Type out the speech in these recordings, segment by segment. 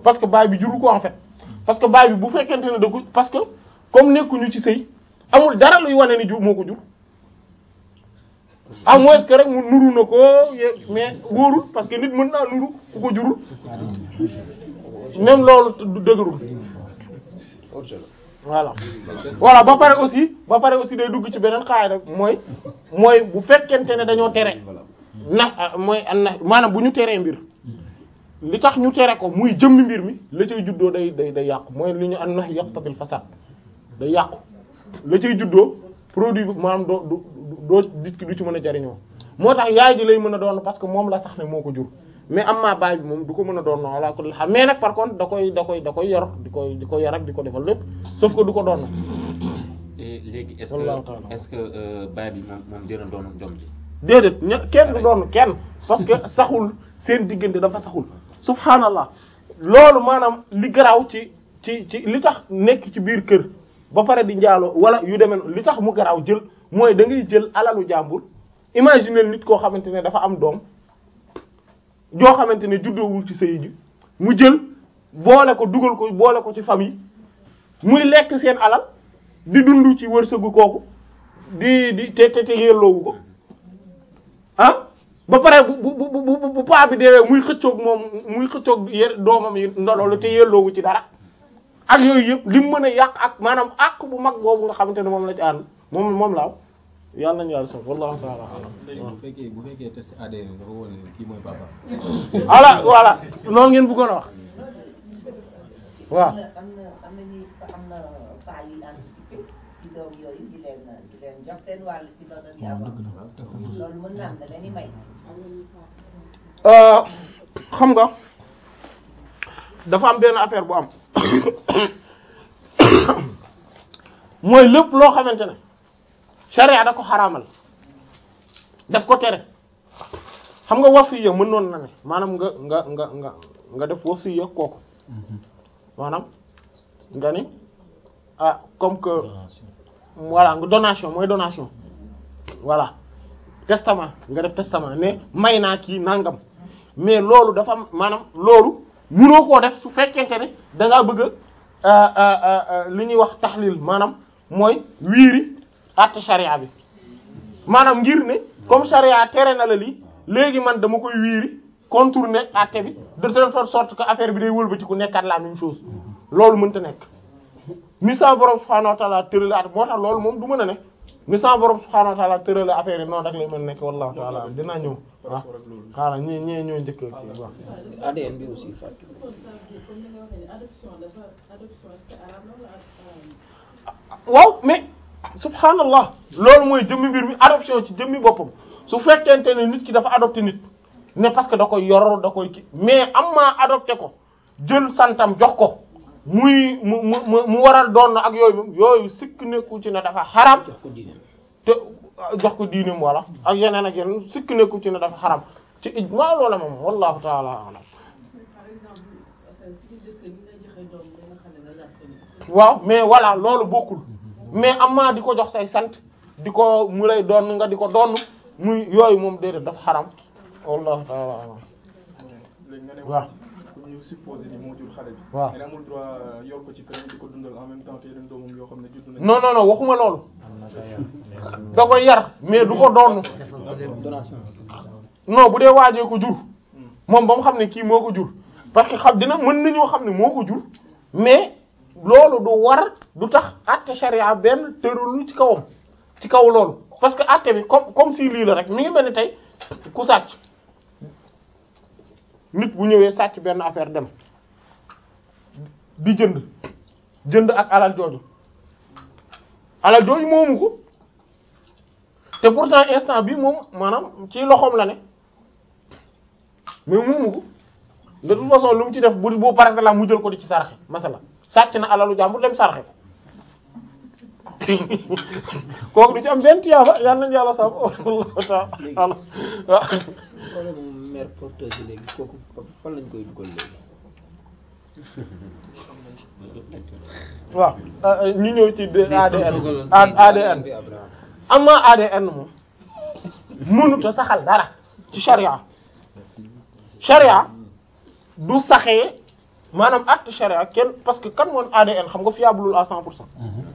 parce que baay bi juru ko en fait parce que baay bi bu fekkente ne da ko parce que comme nekkuñu ci sëy amul dara luy wane ni jur moo ko jur à moins que rek mu nuru na ko ye- mais wóorul parce que nit mën naa nuru ku ko jurul même loolu du dëgërul voilà voilà ba pare aussi ba pare aussi day dugg ci beneen xaay rek mooy mooy bu fekkente ne dañoo tere na mooy an na maanaam bu ñu teree mbir li tax ñu tere ko muy jëmmi mbir mi la cay juddoo day day day yàqu mooy li ñu an na yaqtabil fasad day yàqu la cay juddoo produit bi maanaam doo du doo nit ki du ci mën a jariñoo moo tax yaay ji lay mën a doon parce que moom la sax ne moo ko jur mais am maa baay bi moom du ko mën a doon wala ko xam mais nag par contre da koy da koy da koy yor di koy di ko yor ak di ko defal lépp sauf que du ko doon Et léegi est-ce Wallahu que ta'ala. est-ce que euh, baay bi moom moom dina doon doom ji déedéet ña kenn du doon kenn parce que saxul seen diggante dafa saxul subhanallah loolu maanaam li garaaw ci ci ci li tax nekk ci biir kër ba pare di njaaloo wala yu demee noonu li tax mu garaaw jël mooy da ngay jël alalu jàmbur imaginer nit koo xamante ne dafa am doom joo xamante ne juddoowul ci sëy ji mu jël boole ko dugal ko boole ko ci famille muy lekk seen alal di dund ci wërsëgu kooku di di te te te yelloowu ko ah ba pare bu bu bu bu bu paa bi deewee muy xëccoog moom muy xëccoog ye doomam yi ndololu te yelloowu ci dara ak yooyu yëpp li mu mën a yàq ak maanaam àq bu mag boobu nga xamante ne moom la ci ànd moom moom laaw yàlla nañu yàlla sax wallahu ta'ala alam léegi bu fekkee bu fekkee test ADN dafa wane ne kii mooy papa. voilà voilà loolu ngeen bëggoon a wax waaw am na am na am na ñuy am na paa yuy anticipé ci doom yooyu di leen di leen jox seen wàll ci doom yi avant loolu mën na am da leen di may. Euh, xam nga dafa am benn affaire bu am mooy lépp loo xamante ne sharia da ko xaraamal daf ko tere xam nga wasiya mën noon na ne maanaam nga nga nga nga nga def wasiya kooku maanaam nga ni ah comme que voilà nga donation mooy donation voilà testament nga def testament ne may naa kii nangam mais loolu dafa am maanaam loolu munoo koo def su fekkente ne da ngaa bëgg a li ñuy wax taxlil maanaam mooy wiiri àtte charia bi maanaam ngir ne comme charia tere na la lii léegi man dama koy wiiri contourner àtte bi de telle sorte que affaire bi day wëlbatiku nekkaat la même chose loolu mënta nekk ni sa borom subhanahu wa ta'ala tërale at moo tax loolu moom du mën a ne ni sa borom subhanahu wa ta'ala tërale affaire yi noonu rek lay mën a nekk wallahu ta'ala dinaa ñëw waaw xaaral ñii ñii ñoo njëkk kii waaw ADN bi aussi fàtte waaw mais subhanallah loolu mooy jëmmi mbir mi adoption ci jëmmi boppam su fekkente ne nit ki dafa adopté nit ne parce que da koy yor da koy ki mais am maa adopté ko jël santam jox ko muy mu mu mu mu waral doon ak yooyu yooyu sikk nekku ci ne dafa xaram jox ko diine te jox ko diineem wala ak yeneen ak yeneen sikk nekku ci ne dafa xaram ci ijma loola moom wallahu taala alam waaw mais voilà loolu bokkul mais amaa di ko jox say sant di ko mu lay doon nga di ko doon muy yooyu moom déedéet dafa xaram wallahu taala alam léegi nga ne waaw ku ñu supposé ni moo jur xale bi. waaw nga ne amul droit yor ko ci këram di ko dundal en même temps que yeneen doomam yoo xam ne judd nañ. non non non waxuma loolu da koy yar mais du ko doon donation non bu dee waajee ko jur moom ba mu xam ne kii moo ko jur parce que xam dina mën nañoo xam ne moo ko jur mais loolu du war du tax àtte charia benn tërul ci kawam ci kaw loolu parce que àtte bi comme comme si lii la rek mi ngi mel ni tey ku sàcc nit bu ñëwee sàcc benn affaire dem di jënd jënd ak alal jooju alal jooju moomu ko te pourtant instant bi moom maanaam ci loxoom la ne mais moomu ko de toute façon lu mu ci def bu bu par exemple mu jël ko di ci saraxe masala sàcc na alalu jàmbur dem saraxe ko kooku du ci am benn tiyaaba yàlla nañu yàlla sàmm wallahu ta'ala waaw problème mu mère porteuse yi léegi kooku fan lañ koy dugal léegi waaw ñu ñëw ci de- ADN dugaloon A- si ADN bi Abraham amma ADN moom mënut a saxal dara ci charia charia du saxee maanaam acte charia kenn parce que kan moon ADN xam nga fiable à 100 pour cent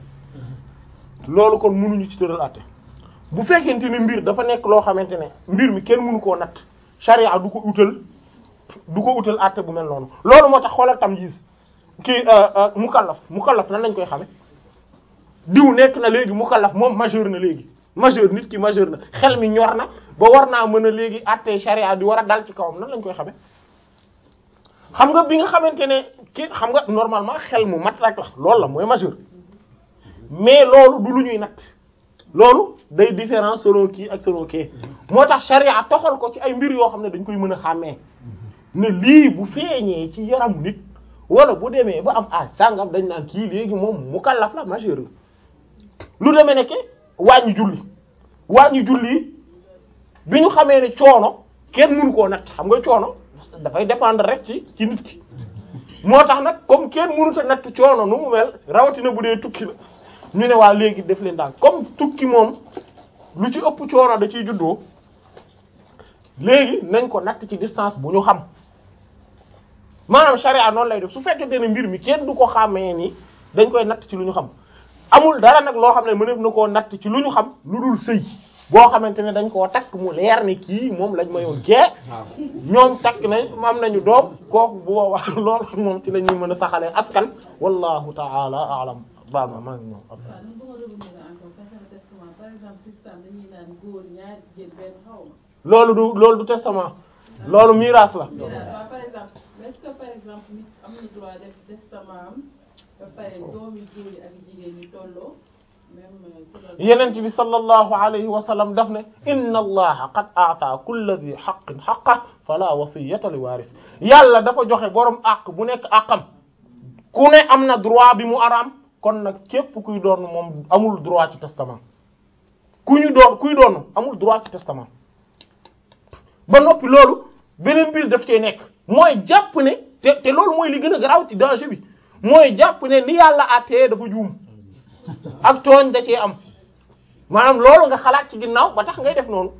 loolu kon mënuñu ci tëral àtte bu fekkente ne mbir dafa nekk loo xamante ne mbir mi kenn mënu koo natt charia du ko utal du ko utal àtte bu mel noonu loolu moo tax xoolal tamyiz kii mukallaf mukallaf nan lañ koy xame diw nekk na léegi mukallaf moom majeur na léegi majeur nit ki majeur na xel mi ñor na ba war naa mën a léegi àtte charia di war a dal ci kawam nan lañ koy xame xam nga bi nga xamante ne ki xam nga normalement xel mu mat rek la loolu la mooy majeur mais loolu du lu ñuy natt loolu day différent selon kii ak selon kii moo tax charia toxal ko ci ay mbir yoo xam ne dañ koy mën a xàmmee ne lii bu feeñee ci yaramu nit wala bu demee ba am âge sàngam dañ naan kii léegi moom mukallaf la majeur la lu demee ne ke wàññi julli wàññi julli bi ñu xamee ne coono kenn mënu koo natt xam nga coono dafay dépendre rek ci ci nit ki moo tax nag comme kenn mënut a natt coono nu mu mel rawatina bu dee tukki la ñu ne waa léegi def leen daal comme tukki moom lu ci ëpp coono da ciy juddoo léegi nañ ko natt ci distance bu ñu xam maanaam charia noonu lay def su fekkente ne mbir mi kenn du ko xàmmee ni dañ koy natt ci lu ñu xam amul dara nag loo xam ne mëneef na koo natt ci lu ñu xam lu dul sëy boo xamante ne dañ koo takk mu leer ne kii moom lañ mayoon kee ñoom takk nañ am nañu doom kooku bu boobaa loolu moom ci la ñuy mën a saxalee askan wallahu ta'ala a'lam baal ma maa ngi ñëw waaw nu bëgg a revenir encore concernant testament par exemple islam dañuy naan góor ñaar jigéen benn xaw ma. loolu du loolu du testament loolu miraas la waaw par exemple est-ce que par exemple nit am na droit def testament am ba pare doomi góor yi ak jigéen ñi tolloo même si loolu. yenent bi sallallahu alayhi wa sallam daf ne inna allaha qad a'ta kulli dhi haqqin haqqa fala wasiyata li waris yàlla dafa joxe borom àq bu nekk àqam ku ne am na droit bi mu araam kon nag képp kuy doon moom amul droit ci testament ku ñu doon kuy doon amul droit ci testament ba noppi loolu beneen mbir daf cee nekk mooy jàpp ne te te loolu mooy li gën a garaaw ci danger bi mooy jàpp ne ni yàlla àttee dafa juum ak tooñ da cee am maanaam loolu nga xalaat ci ginnaaw ba tax ngay def noonu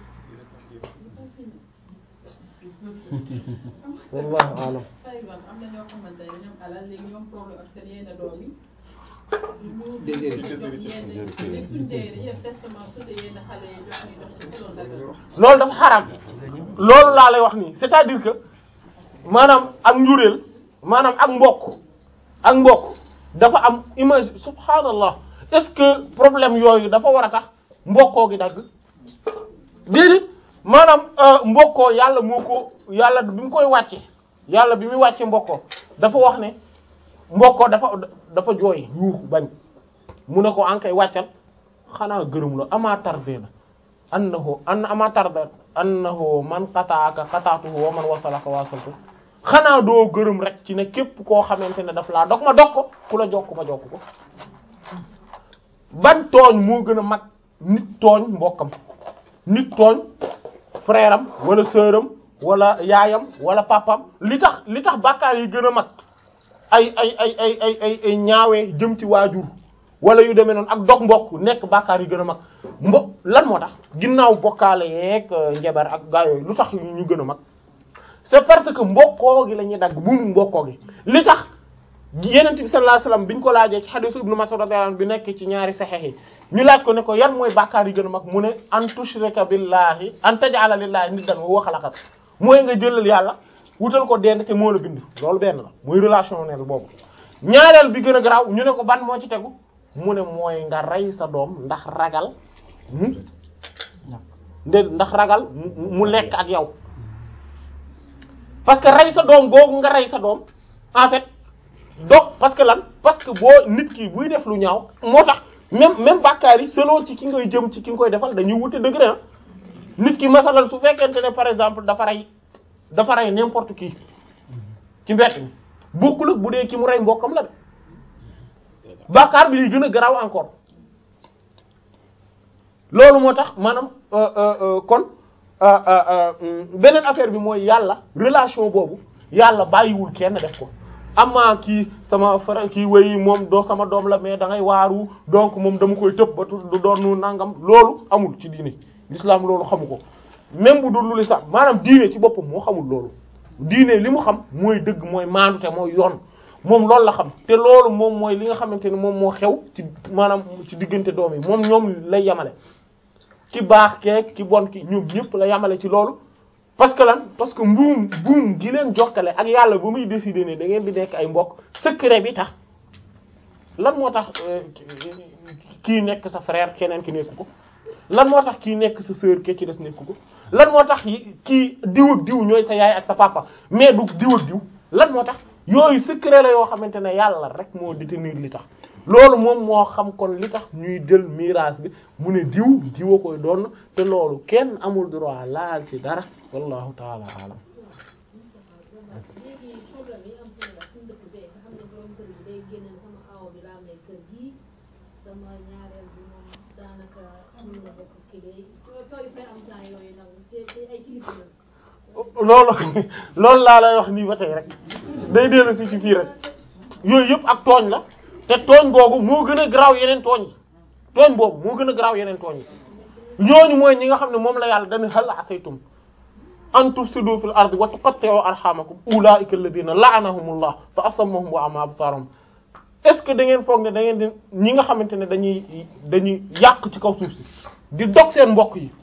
wallahu alam par exemple am na ñoo xamante ne ñoom alal léegi ñoom problème ak seen yenn doom yi. Déshérité. ñu yenn léegi suñ dee dañuy def testament su dee yenn xale yi jox ñu jox ci loolu dagal. loolu dafa xaraam loolu laa lay wax nii c'est-à-dire que maanaam ak njureel maanaam ak mbokk ak mbokk dafa am image subhanallah est-ce que problème yooyu dafa war a tax mbokkoo gi dagg déedéet maanaam euh, mbokkoo yàlla moo ko yàlla bi mu koy wàcce yàlla bi muy wàcce mbokkoo dafa wax ne mbokkoo dafa dafa jooy yuuxu bañ mu ne ko ankay wàccal xanaa gërëm la ama tardé na annahu an ama tarda annahu man qataaka qataatuhu wa man wasalaka wasaltu xanaa doo gërëm rek ci ne képp koo xamante ne daf laa dog ma dog ko ku la jokk ma jokk ko ban tooñ moo gën a mag nit tooñ mbokkam nit tooñ frère am wala sœur am wala yaayam wala papam li tax li tax bàkkaar yi gën a mag ay ay ay ay ay ay ay ñaawee jëm ci waajur wala yu demee noonu ak dog mbokk nekk bàkkaar yi gën a mag mbo lan moo tax ginnaaw bokkaale yeeg njabar ak gaa yooyu lu tax ñu gën a mag c'est parce que mbokkoo gi la ñuy dagg buumu mbokkoo gi li tax yenent bi sallallahu alayhi wasallam biñ ko laajee ci hadith ibnu Mas'ud radiyallahu anhu bi nekk ci ñaari saxiix yi ñu laaj ko ne ko yan mooy bàkkaar yi gën a mag mu ne an tushrika billahi an taj'ala lillahi niddan wa huwa khalaqak mooy nga jëlal yàlla wutal ko dend te moo la bind loolu benn la muy relationnel boobu ñaareel bi gën a garaaw ñu ne ko ban moo ci tegu mu ne mooy nga rey sa doom ndax ragal nde ndax ragal mu mu lekk ak yow parce que rey sa doom googu nga rey sa doom en fait donc parce que lan parce que boo nit ki buy def lu ñaaw moo tax même même bàkkaar yi selon ci ki ngay jëm ci ki nga koy defal dañuy wute degré ah nit ki masalal su fekkente ne par exemple dafa rey dafa rey n'importe qui ci mbett mi bokkul ak bu dee ki mu rey mbokkam la de bàkkaar bi liy gën a garaaw encore loolu moo tax maanaam kon beneen affaire bi mooy yàlla relation boobu yàlla bàyyiwul kenn def ko amaa kii sama frère kii wéy moom doo sama doom la mais da ngay waaru donc moom dama koy tëb ba du doon nangam loolu amul ci diine l'islam loolu xamu ko même bu dul lu l'islam maanaam diine ci boppam moo xamul loolu diine li mu xam mooy dëgg mooy maandute mooy yoon moom loolu la xam te loolu moom mooy li nga xamante ne moom moo xew ci maanaam ci diggante doom yi moom ñoom lay yamale ci baax keek ci bon ki ñoom ñëpp la yamale ci loolu parce que lan parce que mbuum buum gi leen jokkale ak yàlla ba muy décider ne da ngeen di nekk ay mbokk secret bi tax lan moo tax kii nekk sa frère keneen ki nekk ko lan moo tax kii nekk sa sœur ke ci des nekk ko lan moo tax kii diw ak diw ñooy sa yaay ak sa papa mais du diw ak diw lan moo tax yooyu secret la yoo xamante ne yàlla rek moo détenir li tax loolu moom moo xam kon li tax ñuy jël miraas bi mu ne diw diwa koy doon te loolu kenn amul droit laal ci dara wallahu taala alam léegi problème yi am Sénégal suñu dëkk bee nga xam ne borom kër gi day génne sama awo bi laa may kër gi sama ñaareel bi moom daanaka mun na bokk ki day tooy fay am temps yooyu nag ci ci ay kilifa la loolu loolu laa lay wax nii ba tey rek day dellu si ci fii rek yooyu yëpp ak tooñ la te tooñ googu moo gën a garaaw yeneen tooñ yi tooñ boobu moo gën a garaaw yeneen tooñ yi ñooñu mooy ñi nga xam ne moom la yàlla dañu hal asaytum an tufsidu fil ardi wa tuqatti'u arhamakum ulaa'ika alladhina la'anahumullah fa asammahum wa a'ma absarahum est ce que da ngeen foog ne da ngeen di ñi nga xamante ne dañuy dañuy yàq ci kaw suuf si di dog seen mbokk yi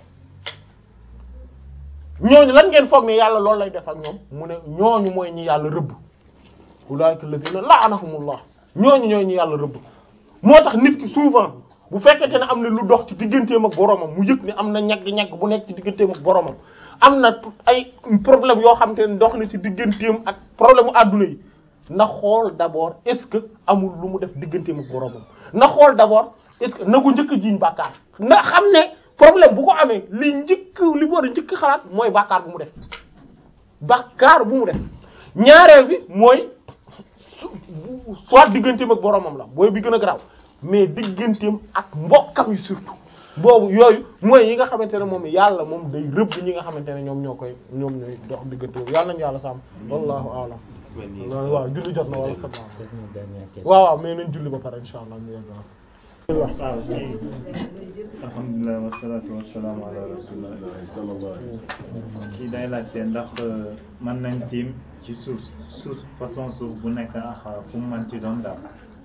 ñooñu lan ngeen foog ne yàlla loolu lay def ak ñoom mu ne ñooñu mooy ñi yàlla rëbb ulaa'ika alladhina la'anahumullah ñooñu ñooy ñi yàlla rëbb moo tax nit ki souvent bu fekkente ne am na lu dox ci digganteem ak boromam mu yëg ne am na ñagg-ñagg bu nekk ci digganteem ak boromam am na ay problème yoo xam te ne dox na ci digganteem ak problème mu adduna yi na xool d'abord est-ce que amul lu mu def digganteem ak boromam na xool d'abord est-ce que na ko njëkk a jiiñ bàkkaar na xam ne problème bu ko amee li njëkk li war a njëkk xalaat mooy bàkkaar bu mu def bàkkaar bu mu def ñaareel bi mooy soit digganteem ak boromam la booy bi gën a garaaw mais digganteem ak mbokkam yi surtout boobu yooyu mooy yi nga xamante ne moom yàlla moom day rëbb ñi nga xamante ne ñoom ñoo koy ñoom ñooy dox diggante boobu yàlla nañu yàlla sàmm wallahu a'lam waaw julli jot na wala sa waaw waaw mais nañ julli ba pare insha allah ñu yegg waaw kii alhamdulilah wasalaatu wasalaamu ala rasulillah kii day laajte ndax mën nañ tiim ci suuf suuf façon suuf bu nekk ak fu mu mën ci doon daal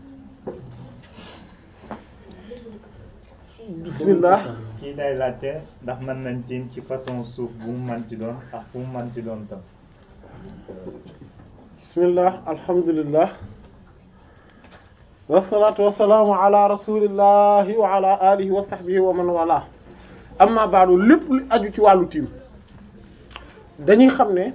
bismillah kii day laajte ndax mën nañ tiim ci façon suuf bu mu mën ci doon ak fu mu mën ci doon tam bismillah alhamdulillah wasalaatu wasalaamu ala rasulillahi wa ala alihi wa sahbihi wa man wala amma ba'du lépp lu aju ci wàllu tiim dañuy xam ne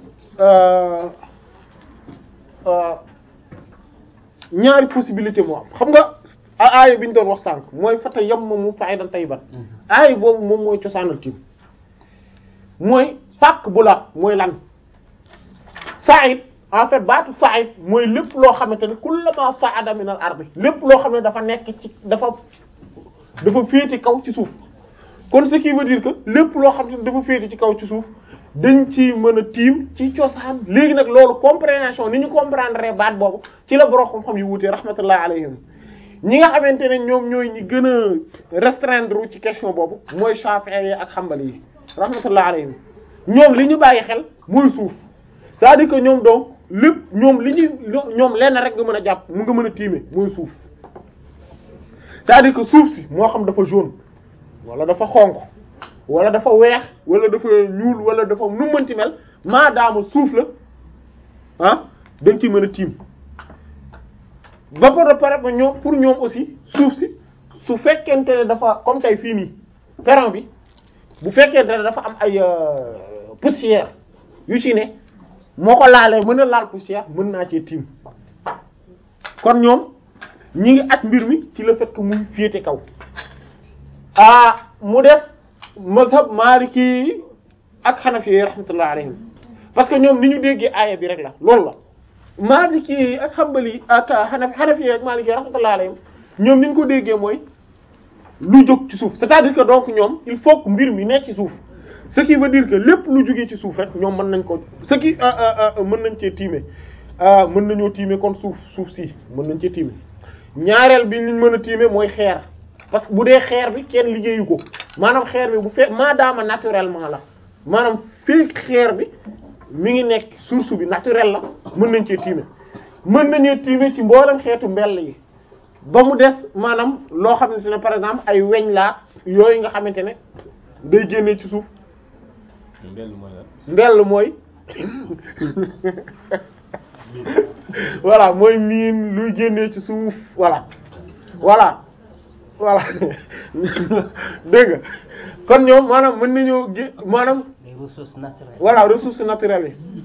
ñaari possibilité moo am xam nga aaya bi ñu doon wax sànq mooy fata yammamu sa'idan tayyiban aaya boobu moom mooy cosaanal tiim mooy pàkk bu la mooy lan sa'id en fait baatu sa'id mooy lépp loo xamante ne kullama sa'ada min al ardi lépp loo xam ne dafa nekk ci dafa dafa féete kaw ci suuf kon ce qui veut dire que lépp loo xam ne dafa féete ci kaw ci suuf dañ ci mën a tiim ci cosaan léegi nag loolu compréhension ni ñu comprendre baat boobu ci la borom xam-xam yu wuute rahmatullah alayhim ñi nga xamante ne ñoom ñooy ñi gën a restreindre ci question boobu mooy Shafi'i yi ak Hanbali yi rahmatullah alayhim ñoom li ñu bàyyi xel mooy suuf c'est-à-dire que ñoom donc lépp ñoom li ñuy ñoom lenn rek nga mën a jàpp mu nga mën a tiime mooy suuf c'est-à-dire que suuf si moo xam dafa jaune wala dafa xonq wala dafa weex wala dafa ñuul wala dafa nu mënti mel maadaama suuf la ah dañ ciy mën a tiim ba pare pare ba ñoom pour ñoom aussi suuf si su fekkente ne dafa comme tey fii nii perron bi bu fekkente ne dafa am ay poussière yu ci ne moo ko laalee mën a laal poussière mën naa cee tiim kon ñoom ñi ngi at mbir mi ci le fait que muy féete kaw ah mu def mazhab maliki ak xanafi yi rahmatullah alayhim parce que ñoom ni ñu déggee aaya bi rek la loolu la maliki ak xambali ak xanafi xanafi ak maliki rahmatullah alayhim ñoom ni ñu ko déggee mooy lu jóg ci suuf c'est-à-dire que donc ñoom il faut que mbir mi nekk ci suuf ce qui veut dire que lépp lu jógee ci suuf rek ñoom mën nañ ko ce qui mën nañ cee tiime mën nañoo tiime kon suuf suuf si mën nañ cee tiime ñaareel bi liñ mën a tiime mooy xeer parce que bu dee xeer bi kenn liggéeyu ko maanaam xeer bi bu fekk maadaama naturellement la maanaam fii xeer bi mi ngi nekk source bi naturel la mën nañ cee tiime mën nañu tiime ci mboolem xeetu mbell yi ba mu des maanaam loo xamante ne par exemple ay weñ laa yooyu nga xamante ne day génnee ci suuf mbell mooy lan mbell mooy voilà mooy miin luy génnee ci suuf voilà voilà voilà dégg nga kon ñoom maanaam mën nañoo gé maanaam les ressources naturelles. voilà ressources naturelles yi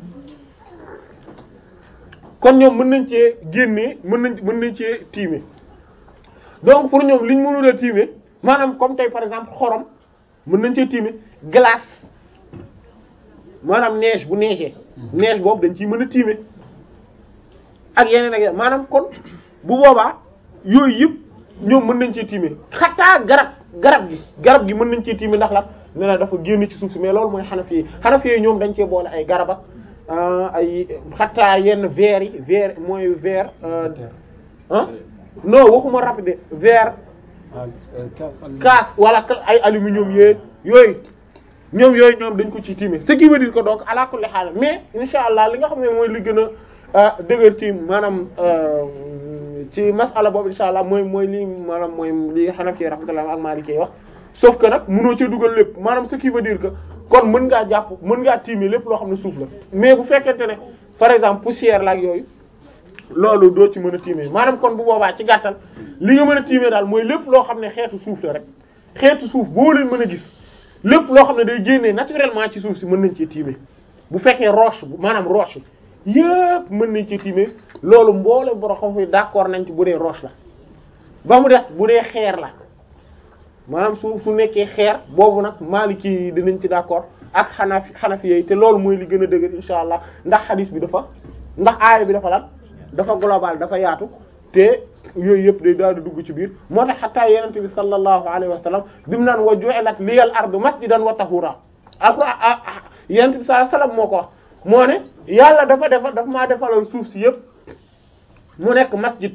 kon ñoom mën nañ cee génnee mën nañ mën nañ cee tiime donc pour ñoom liñ mënul a tiime maanaam comme tey par exemple xorom mën nañ cee tiime glace maanaam neige bu neigee neige boobu dañ ciy mën a tiime ak yeneen ak yeneen maanaam kon bu boobaa yooyu yëpp ñoom mën nañ cee tiime xataa garab garab gi garab gi mën nañ cee tiime ndax la ne na dafa génn ci suuf si mais loolu mooy xanafi yi xanafi yi ñoom dañ cee boole ay garab ak ay xataa yenn verre yi verre mooy verre ah non waxuma rapide verre kaas wala ay aluminium yéeg yooyu ñoom yooyu ñoom dañ ko ci tiime ce qui veut dire que donc ala kulli haal mais insha allah li nga xam ne mooy li gën a dëgër ci maanaam ci masala boobu insha allah mooy mooy li maanaam mooy li Hanafi rahmatullah ak Maliki wax sauf que nag mënoo ci dugal lépp maanaam ce qui veut dire que kon mën ngaa jàpp mën ngaa tiime lépp loo xam ne suuf la mais bu fekkente ne par exemple poussière la ak yooyu loolu doo ci mën a tiime maanaam kon bu boobaa ci gàttal li nga mën a tiime daal mooy lépp loo xam ne xeetu suuf la rek xeetu suuf boo leen mën a gis lépp loo xam ne day génnee naturellement ci suuf si mën nañ ci tiime bu fekkee roche maanaam roche yépp mën nañ ci tiime loolu mboole boro xam fi d'accord nañ ci bu dee roche la ba mu des bu dee xeer la maanaam su su nekkee xeer boobu nag Maliki yi dinañ ci d'accord ak Hanafi Hanafi yi te loolu mooy li gën a dëgër insha allah ndax hadith bi dafa ndax aaya bi dafa lan dafa global dafa yaatu te yooyu yëpp day daal di dugg ci biir moo tax xataa yenente bi sallallahu alayhi wa sallam bi mu naan wa ju'ilat liyal ardu masjidan wa tahura après yenente bi sallallahu alayhi wa sallam moo ko wax moo ne yàlla dafa defa dafa maa defalal suuf si yëpp mu nekk masjid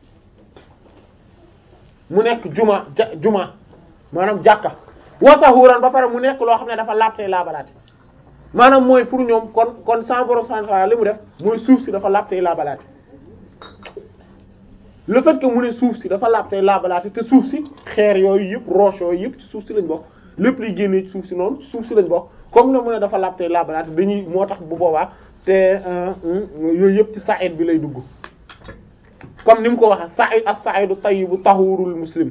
mu nekk juma ja juma maanaam jàkka wa tahuran ba pare mu nekk loo xam ne dafa laabtey laabalaate maanaam mooy pour ñoom kon kon sans borom central li mu def mooy suuf si dafa laabtey laabalaate le fait que mu ne suuf si dafa laab tey laabalaate te suuf si xeer yooyu yëpp roche yooyu yëpp ci suuf si lañ bokk lépp liy génnee ci suuf si noonu suuf si lañ bokk comme ne mu ne dafa laab tey laabalaate dañuy moo tax bu boobaa te yooyu yëpp ci sa'id bi lay dugg comme ni mu ko waxee sa'id as-sa'idu tayyibu tahurul muslim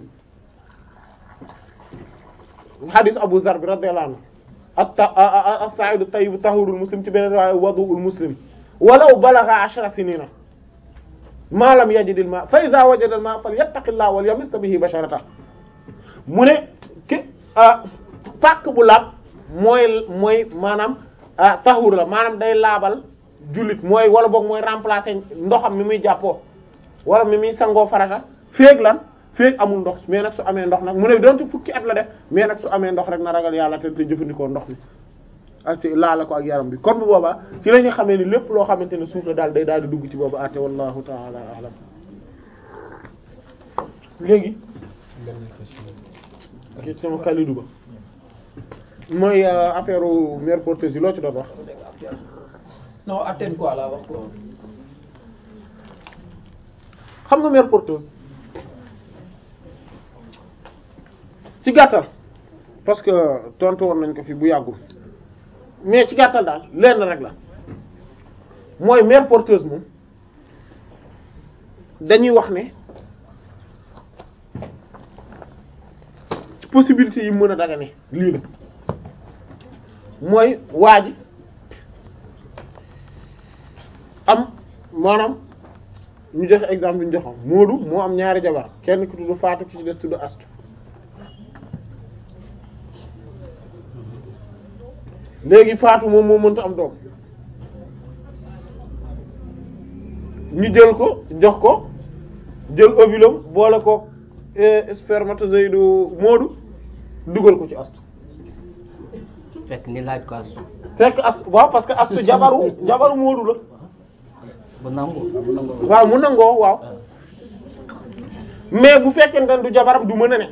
hadith Abu Zar bi radiyallahu anhu as-sa'idu tayyibu tahurul muslim ci beneen waaye wadu'ul muslim walaw balagha ashra sinina ma lam yajidil ma fa iza wajada al ma falyattaqillaha wal yamis bihi basharata mu ne ki pàkk bu laab mooy mooy maanaam tahur la maanaam day laabal jullit mooy wala boog mooy remplacer ndoxam mi muy jàppoo wala mi muy sangoo farata féeg lan féeg amul ndox mais nag su amee ndox nag mu ne doonte fukki at la def mais nag su amee ndox rek na ragal yàlla te te jëfandikoo ndox mi ak ci laala ko ak yaram bi kon bu boobaa ci la ñu xamee ni lépp loo xamante ne suuf la daal day daal di dugg ci boobu àtte wallahu ta'ala a'lam léegi ak sama Kalidou ba mooy affaire mère porteuse yi loo ci doon wax non attène quoi la wax ko xam nga mère porteuse ci gàttal parce que tontu woon nañ ko fi bu yàggul mais ci gàttal daal lenn rek la mooy mère porteuse moom dañuy wax ne ci possibilité yi mën a dagane lii la mooy waa ji am maanaam ñu joxe exemple bi ñu joxoon Moodu moo am ñaari jabar kenn ki tudd Faatu ki ci des tudd Astu léegi Faatu moom moo mënta am doom ñu jël ko jox ko jël ovulum boole ko spermatozoïde Moodu dugal ko ci Astu fekk ni laaj ko astu fekk Astu waaw parce que Astu jabaru jabaru Moodu la bu nangu bu nangu waaw mu nangoo waaw mais bu fekkente ne du jabaram du mën a ne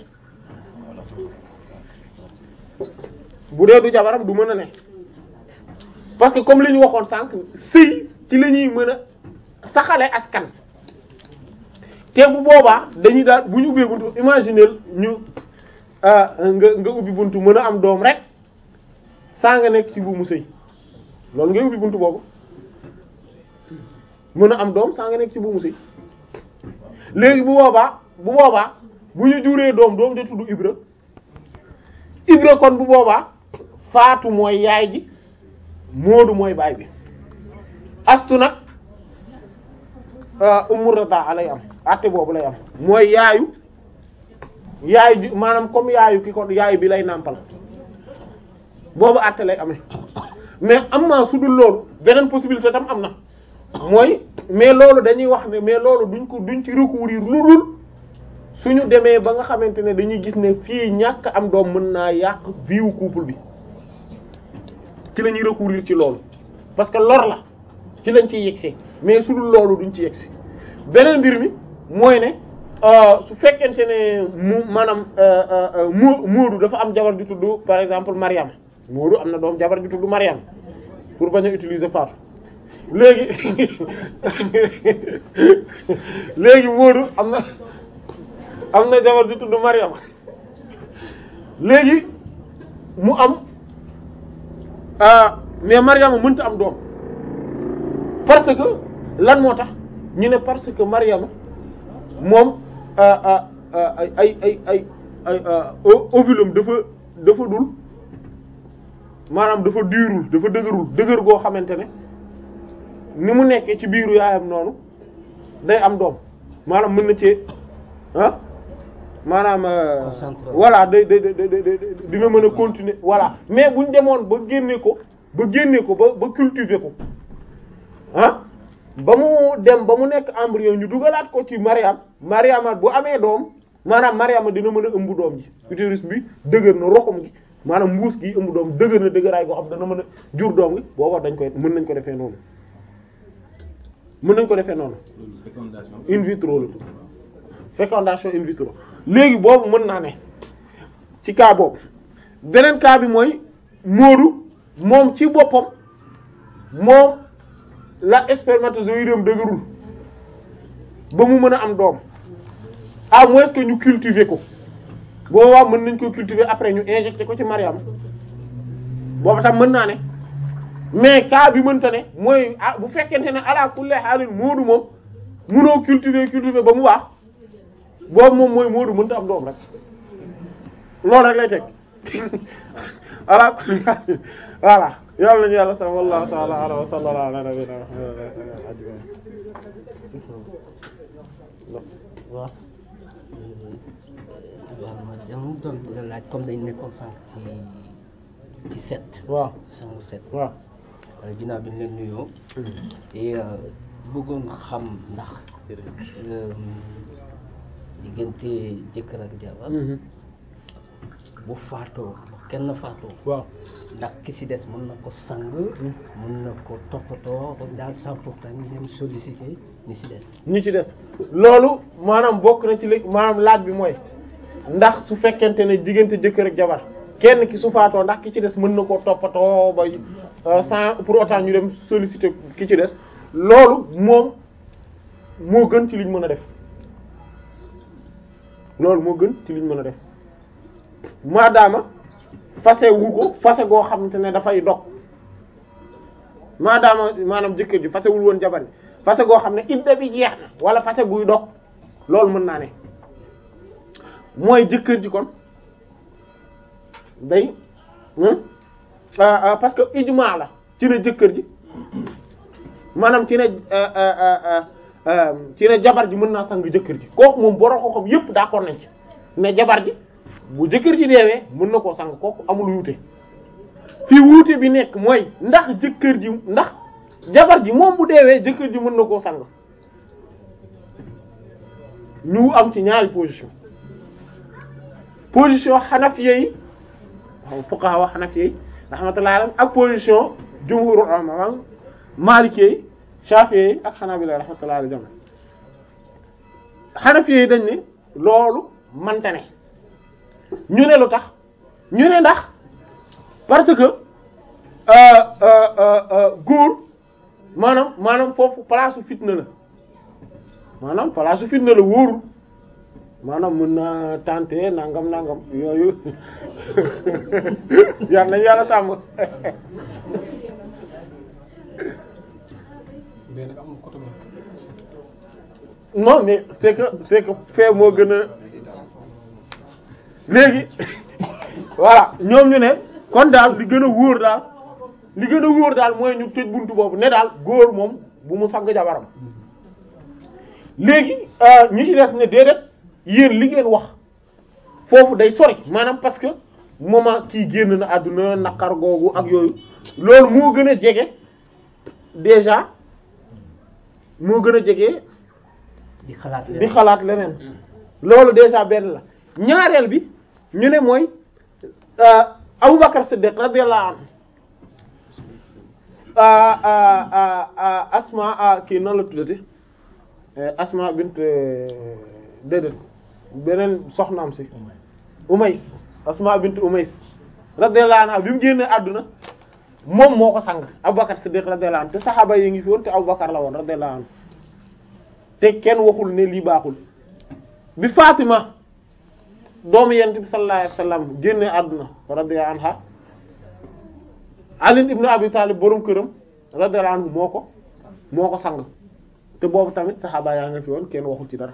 bu dee du jabaram du mën a ne parce que comme li ñu waxoon sànq sëy ci la ñuy mën a saxale askan te bu boobaa dañuy daal bu ñu ubbee buntu imaginer ñu nga nga ubbi buntu mën a am doom rek saa nga nekk ci buumu sëy loolu ngay ubbi buntu boobu mën a am doom saa nga nekk ci buumu sëy léegi bu boobaa bu boobaa bu ñu juree doom doom ja tudd Ibra Ibra kon bu boobaa Faatu mooy yaay ji Moodu mooy baay bi astu nag Ummu Radaa lay am àtte boobu lay am mooy yaayu yaayu ji maanaam comme yaayu ki ko yaayu bi lay nàmpal boobu àtte lay amee mais am na su dul loolu beneen possibilité tam am na mooy mais loolu dañuy wax ne mais loolu duñ ko duñ ci recourir lu dul suñu demee ba nga xamante ne dañuy gis ne fii ñàkk am doom mën naa yàq viwu couple bi ci la ñuy recourir ci loolu parce que lor la ci lañ ciy yegsi mais su dul loolu duñ ci yegsi beneen mbir mi mooy ne su fekkente ne mu maanaam mu Moodu dafa am jabar di tudd par exemple Mariam Moodu am na doom jabar di tudd Mariam pour bañ a utiliser Fatou léegi léegi Moodu am na am na jabar di tudd Mariam léegi mu am mais Mariam mënta am doom parce que lan moo tax ñu ne parce que Mariam moom ay ay ay ay ay ovulum dafa dafa dul maanaam dafa diirul dafa dëgërul dëgër goo xamante ne ni mu nekkee ci biiru yaayam noonu day am doom maanaam mën na ci ah maanaam voilà day day day dina mën a continuer voilà mais buñ demoon ba génne ko ba génne ko ba ba cultiver ko ah ba mu dem ba mu nekk embryon ñu dugalaat ko ci Mariam Mariama bu amee doom maanaam Mariama dina mën a ëmb doom ji utérus bi dëgër na roxum gi maanaam mbuus gi ëmb doom dëgër na dëgëraay goo xam dana mën a jur doom gi booba dañ koy mën nañ ko defee noonu mën nañ ko defee noonu in vitro la fécondation in vitro léegi boobu mën naa ne ci cas boobu beneen cas bi mooy Moodu moom ci boppam moom la spermatozoïde am dëgërul ba mu mën a am doom à moins que ñu cultiver ko boobaa mën nañ ko cultiver après ñu injecter ko ci Mariam boobu tam mën naa ne mais cas bi mënta ne mooy ah bu fekkente ne ala kulli haalin Moodu moom mënoo cultiver cultiver ba mu baax boobu moom mooy Moodu mënta am doom rek loolu rek lay teg ala kulli haalin voilà yàlla nañu yàlla sax wallahu ta'ala ala wa sallallahu ala nabiyina waaw waaw ma dama doon bëgg a laaj comme dañ nekkoon sànq ci ci set waaw sangu set waaw ginnaaw bi ñu leen nuyoo et bëggoon xam ndax diggante jëkkër ak jabar bu faatoo kenn faatoo waaw ndax ki ci des mën na ko sang mën na ko toppatoo daal sans pourtant ñu dem solliciter ñi ci des ñi ci des loolu maanaam bokk na ci li maanaam laaj bi mooy ndax su fekkente ne diggante jëkkër ak jabar kenn ki su faatoo ndax ki ci des mën na koo toppatoo ba sans pour autant ñu dem solliciter ki ci des loolu moom moo gën ci liñ mën a def loolu moo gën ci liñ mën a def maadaama fase wu ko fase goo xamante ne dafay dog maadaama maanaam jëkkër ji fasewul woon jabar ji fase goo xam ne idda bi jeex na wala fase guy dog loolu mën naa ne mooy jëkkër ji kon day parce que ijmaa la ci ne jëkkër ji maanaam ci ne ci ne jabar ji mën naa sang jëkkër ji kooku moom borom ko xam yépp d'accord nañ ci ne jabar ji bu jëkkër ji deewee mën na koo sang kooku amul wuute fii wuute bi nekk mooy ndax jëkkër ji ndax jabar ji moom bu deewee jëkkër ji mën na koo sang ñu am ci ñaari position position xanafiya yi fuqaha xanafiya yi rahmatullahi alayhim ak position jumhur ulama maliki yi shafi'i yi ak xanaabila rahmatullahi alayhim xanafiya yi dañ ne loolu mante ne ñu ne lu tax ñu ne ndax parce que euh, euh, euh, euh, góor maanaam maanaam foofu place su fitna la maanaam place su fitna la wóorul maanaam mën naa tenter nangam nangam yooyu yal nañu yàlla sàmm mais nag am na côté boobu. non mais c'est que c'est que fee moo gën a léegi voilà ñoom ñu ne kon daal li gën a wóor daal li gën a wóor daal mooy ñu tëj buntu boobu ne daal góor moom bu mu sang jabaram léegi euh, ñi ci des ne déedéet yéen li ngeen wax foofu day sori maanaam parce que moment kii génn na àdduna naqar googu ak yooyu loolu moo gën a jege déjà moo gën a jege di xalaat di xalaat leneen loolu déjà benn la ñaareel bi ñu ne mooy euh, Abubakar Siddiq radiyallahu anhu ah, ah, ah, ah, Asma ah, kii noonu la tuddati Eh, Asma bint eh, déedéet beneen soxnaam si Umays Asma bint Umays radiyallahu anha bi mu génnee àdduna moom moo ko sang Abubakar Siddiq radiyallahu anhu te saxaaba yi ngi fi woon te Abubakar la woon radiyallahu anhu te kenn waxul ne lii baaxul bi Fatima doomu yent bi sallallahu alayhi wasallam génnee àdduna radiyallahu anha Ali ibn Abi Talib borom këram radiyallahu anhu moo ko moo ko sang te boobu tamit saxaaba yaa nga fi woon kenn waxul ci dara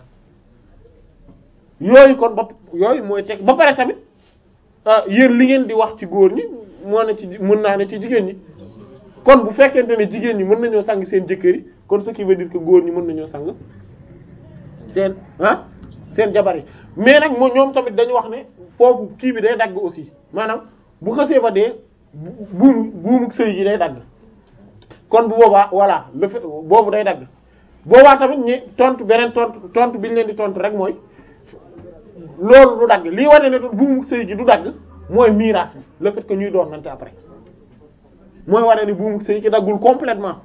yooyu kon ba yooyu mooy teg ba pare tamit ah yéen li ngeen di wax ci góor ñi moo ne ci mën naa ne ci jigéen ñi kon bu fekkente ne jigéen ñi mën nañoo sang seen jëkkër yi kon ce qui veut dire que góor ñi mën nañoo sang seen ah seen jabar yi mais nag moo ñoom tamit dañu wax ne foofu kii bi day dagg aussi maanaam bu xësee ba dee bu buum buumu sëy gi day dagg kon bu boobaa voilà le fait boobu day dagg boobaa tamit ñi tontu beneen tontu tontu bi ñu leen di tontu rek mooy loolu du dagg lii wane ne buumu sëy gi du dagg mooy miraas bi le fait que ñuy doon nante après mooy wane ni buumu sëy gi daggul complètement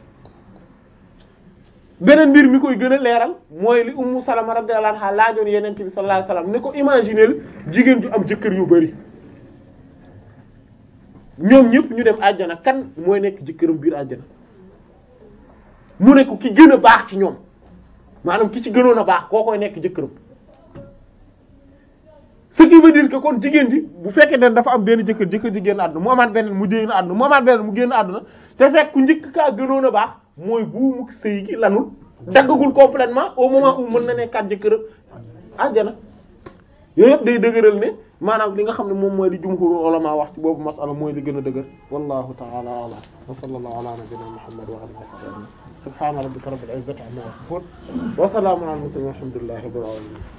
beneen mbir mi koy gën a leeral mooy li ummu salama radiyallahu anha laajoon yeneen bi sallallahu alayhi wasallam ne ko imaginer jigéen ju am jëkkër yu bari ñoom ñëpp ñu dem àjjana kan mooy nekk jëkkëram biir àjjana mu ne ko ki gën a baax ci ñoom maanaam ki ci gënoon a baax koo koy nekk jëkkëram ce qui veut dire que kon jigéen ji bu fekkee ne dafa am benn jëkkër jëkkër ji génn àdduna mu amaat beneen mu génn àdduna mu amaat beneen mu génn àdduna te fekk ku njëkk kaa gënoon a baax mooy buumu sëy gi lanul daggagul complètement au moment où mën na nekkaat jëkkëram àjjana yooyu yëpp day dëgëral ne maanaam li nga xam ne moom mooy li jumhur ulama wax ci boobu masala mooy li gën a dëgër wallahu ta'ala a'lam wa sallallahu ala nabiyyina muhammad wa alihi wa sahbihi subhana rabbika rabbil izzati amma yasifun wa salamun ala al mursalin walhamdulillahi rabbil alamin